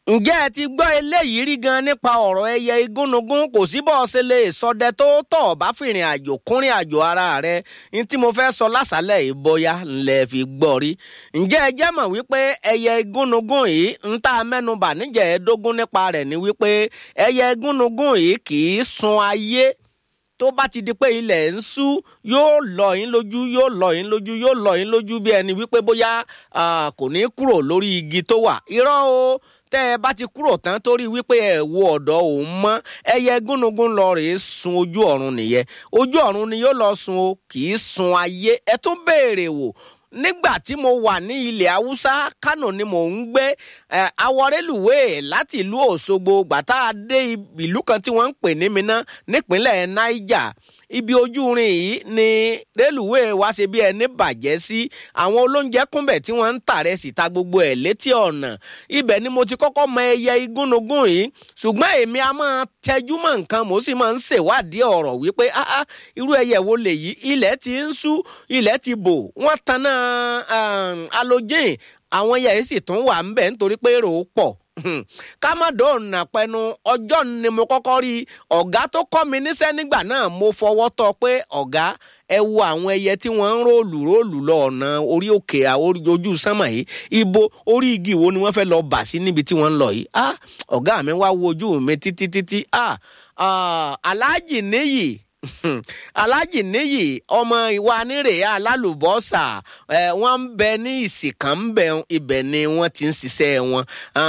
ǹjẹ́ ẹ ti gbọ́ eléyìí rí gan nípa ọ̀rọ̀ ẹyẹ igúnnugún kò sí bọ́ ṣe lè sọdẹ tó tọ̀ bá fìrìn àjò kúnrin àjò ara rẹ̀ ní tí mo fẹ́ sọ lásàálẹ̀ yìí bóyá ńlẹ̀ fi gbọ́ rí ǹjẹ́ ẹ jẹ́ mọ̀ wípé ẹyẹ igúnnugún yìí ń tá a mẹ́nubà níjẹ̀ẹ́dógún nípa rẹ̀ ni wípé ẹyẹ igúnnugún yìí kì í sun ayé tó bá ti di pé ilẹ̀ ń ṣú yóò lọ yín lójú yóò lọ yín lójú yóò lọ yín lójú bí ẹni wípé bóyá kò ní kúrò lórí igi tó wà irọ́ o tẹ́ ẹ bá ti kúrò tán torí wípé ẹ wo ọ̀dọ̀ òun mọ́ ẹyẹ gúnugún lọ rèé sun ojú ọ̀run nìyẹn ojú ọ̀run ni yóò lọ sun o kì í sun ayé ẹ tún béèrè wò nígbà tí mo wà ní ilẹ̀ haúsá kánò ni mò ń gbé awọrẹ́lùwé láti ìlú òṣogbo gbàtà dé ìlú kan tí wọ́n ń pè ní Minna nípínlẹ̀ niger ibi ojúrin yìí ni rélùwé wa ṣe bí ẹni bàjẹ́ sí àwọn olóúnjẹ kúnbẹ̀ tí wọ́n ń tàrẹ síta gbogbo ẹ̀ létí ọ̀nà ibẹ̀ ni mo ti kọ́kọ́ mọ ẹyẹ igúnnugún yìí ṣùgbọ́n èmi a máa tẹjú mọ́ nǹkan mo sì máa ń ṣèwádìí ọ̀rọ̀ wípé áá irú ẹyẹ wo lèyí ilẹ̀ ti ń ṣú ilẹ̀ ti bò wọ́n tanná halogen àwọn ẹyẹ yìí sì tún wà ń bẹ̀ nítorí pé èrò pọ̀ kámọ́dọ̀nà pẹnu ọjọ́ ni mo kọ́kọ́ rí ọ̀gá tó kọ́ mi níṣẹ́ nígbà náà mo fọwọ́ tọ́ pé ọ̀gá ẹ wo àwọn ẹyẹ tí wọ́n ń róòlù róòlù lọ ọ̀nà orí òkè ojú sánmà yìí ibo orí igi wo ni wọ́n fẹ́ lọ bà sí níbi tí wọ́n ń lọ yìí ah ọ̀gá mi wá wo ojú mi títí títí ah aláàjì níyì alájì níyì ọmọ ìwà nírè alálùbọ́sà ẹ wọ́n ń bẹ ní ìsìnkàn ń bẹ ibẹ̀ ni wọ́n ti ń ṣiṣẹ́ wọn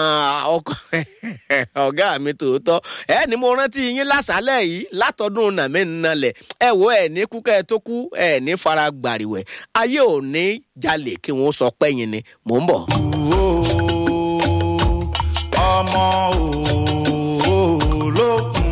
ọ̀gá mi tòótọ́ ẹ ní mo rántí yín lásàálẹ̀ yìí látọdún nàmí nnalẹ̀ ẹ wo ẹ ní kúkẹ́ tó kú ẹ ní fara gbàrìwẹ̀ ayé ò ní jalè kí wọ́n sọ pẹ́yìn ni mò ń bọ̀. ọmọ olókun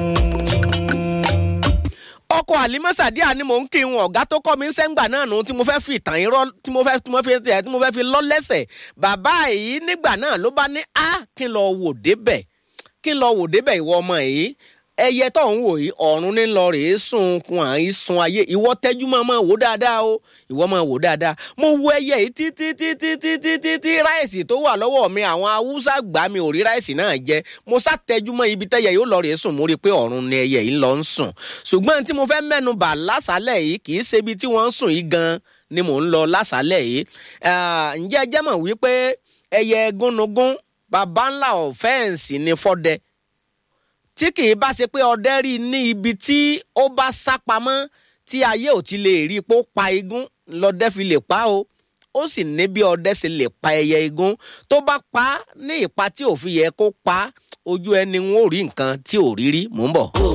ọkọ àlímọ́sàdíà ni mò ń kí wọn ọ̀gá tó kọ́ mi ń sẹ́ngbà náà nù tí mo fẹ́ fi ìtàn irọ́ tí mo fẹ́ tí mo fẹ́ tí mo fẹ́ fi lọ lẹ́sẹ̀ bàbá yìí nígbà náà ló bá ní a kí n lọ wò débẹ̀ kí n lọ wò débẹ̀ ìwọ ọmọ yìí ẹyẹ tó ń wò yìí ọ̀run ní lọ rèé sùn kun à ń sun ayé ìwọ tẹ́jú máa máa wò dáadáa o ìwọ máa wò dáadáa mo wo ẹyẹ yìí títí títí títí títí ráìsì tó wà lọ́wọ́ mi àwọn haúsá gbà mí ò rí ráìsì náà jẹ mo sá tẹ́jú mọ́ ibi tẹ́yẹ yóò lọ rèé sùn mo rí i pé ọ̀run ni ẹyẹ yìí lọ ń sùn ṣùgbọ́n tí mo fẹ́ mẹ́nu bà lásàálẹ̀ yìí kì í ṣe ibi tí wọ́n ń sùn yìí gan ni mò ń lọ lásàálẹ̀ yìí ǹjẹ́ ẹ jẹ́ mọ̀ wípé ẹyẹ gúnnugún baba ńlá ọ̀fẹ́ǹsì ni fọ́dẹ tí kì í bá ṣe pé ọdẹ rí ní ibi tí ó bá sá pamọ́ tí ayé ò ti lè rí i pé ó pa igún lọdẹ fi lè pa o ó sì ní bí ọdẹ ṣe lè pa ẹyẹ igún tó bá pa á ní ìpa tí ò fi yẹ kó pa á ojú ẹni wọn ò rí nǹkan tí ò rí rí mò ń bọ̀.